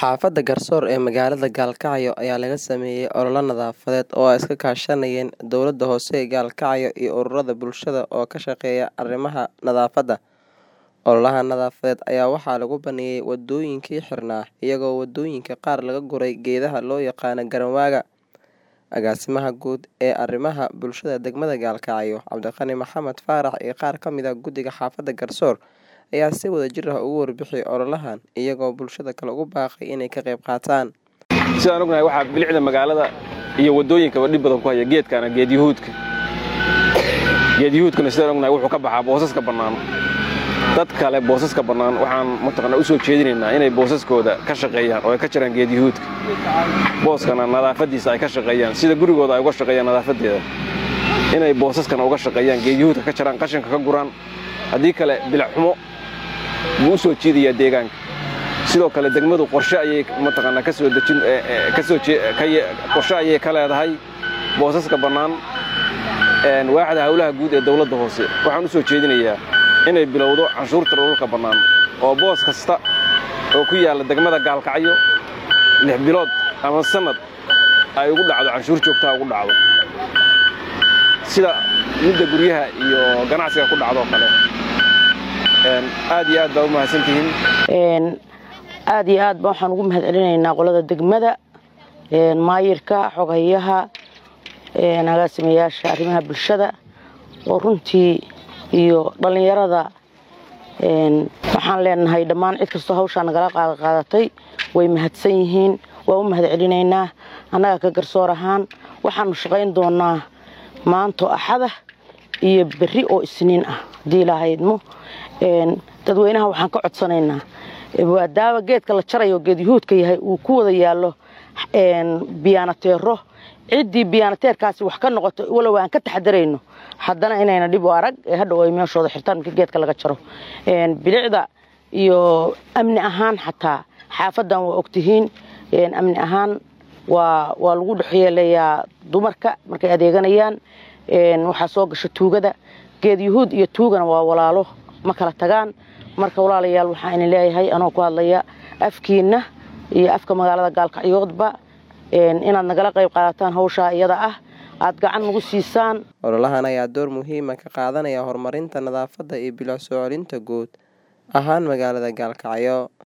Xaafadda Garsoor ee magaalada Gaalkacyo ayaa laga sameeyay olole nadaafadeed oo ay iska kaashanayeen dowladda hoose ee Gaalkacyo iyo ururada bulshada oo ka shaqeeya arrimaha nadaafadda. Ololahan nadaafadeed ayaa waxaa lagu baneeyay wadooyinkii xirnaa, iyadoo wadooyinka qaar laga guray geedaha loo yaqaan "garan-waaga." Agaasimaha Guud ee Arrimaha Bulshada degmada Gaalkacyo, Cabdiqani Maxamed Faarax iyo qaar ka mid ah guddiga xaafadda Garsoor ayaa si wadajir ah uga warbixiyay ololahan, iyagoo bulshada kale ugu baaqay inay ka qayb qaataan. sidaan ognahay waxaa bilicda magaalada iyo wadooyinkaba dhib badan ku haya geedkana geed yuhuudka geed yuhuudkana sidaan ognahay wuxuu ka baxaa boosaska bannaan dad kale boosaska bannaan waxaan mataqaanaa u soo jeedinaynaa inay boosaskooda ka shaqeeyaan oo ay ka jiraan geed yuhuudka booskana nadaafaddiisa ay ka shaqeeyaan sida gurigooda ay uga shaqeeyaan nadaafaddeeda inay boosaskana uga shaqeeyaan geed yuhuudka ka jiraan qashinka ka guraan haddii kale bilic xumo buu u soo jiidayaa deegaanka sidoo kale degmadu qorshe ayay mataqaanaa ka soo dejin ka soo qorshe ayay ka leedahay boosaska bannaan waaxda howlaha guud ee dowladda hoose waxaan u soo jeedinayaa inay bilowdo canshuurta dhulka bannaan oo boos kasta oo ku yaalla degmada gaalkacyo lix bilood ama sannad ay ugu dhacdo canshuur joogtaha ugu dhacdo sida midda guryaha iyo ganacsiga ku dhacdoo kale aad iyo aad baa u mahadsantihiin aad iyo aad ba waxaan ugu mahad celinaynaa qolada degmada maayirka xogayaha agaasimayaasha arrimaha bulshada oo runtii iyo dhallinyarada waxaan leenahay dhammaan cid kastoo hawshaa nagala qaadqaadatay way mahadsan yihiin waa u mahad celinaynaa annaga ka garsoor ahaan waxaanu shaqayn doonaa maanto axada iyo berri oo isniin ah haddii ilaahaydmo dadweynaha waxaan ka codsanaynaa maadaama geedka la jarayo geed yuhuudka yahay uu ku wada yaallo biyaanateero ciddii biyaanateerkaasi wax ka noqoto walow aan ka taxadarayno haddana inayna dhib u arag ee hadhow ay meeshooda xirtaan markii geedka laga jaro bilicda iyo amni ahaan xataa xaafaddan waa ogtihiin amni ahaan waa waa lagu dhexyeelayaa dumarka markay adeeganayaan waxaa soo gasha tuugada geed yuhuud iyo tuugana waa walaalo ma kala tagaan marka walaalayaal waxaa idin leeyahay anoo ku hadlaya afkiinna iyo afka magaalada gaalkacyoodba inaad nagala qayb qaadataan hawshaa iyada ah aad gacan nagu siisaan ololahan ayaa door muhiima ka qaadanaya horumarinta nadaafadda iyo bilic soo celinta guud ahaan magaalada Gaalkacyo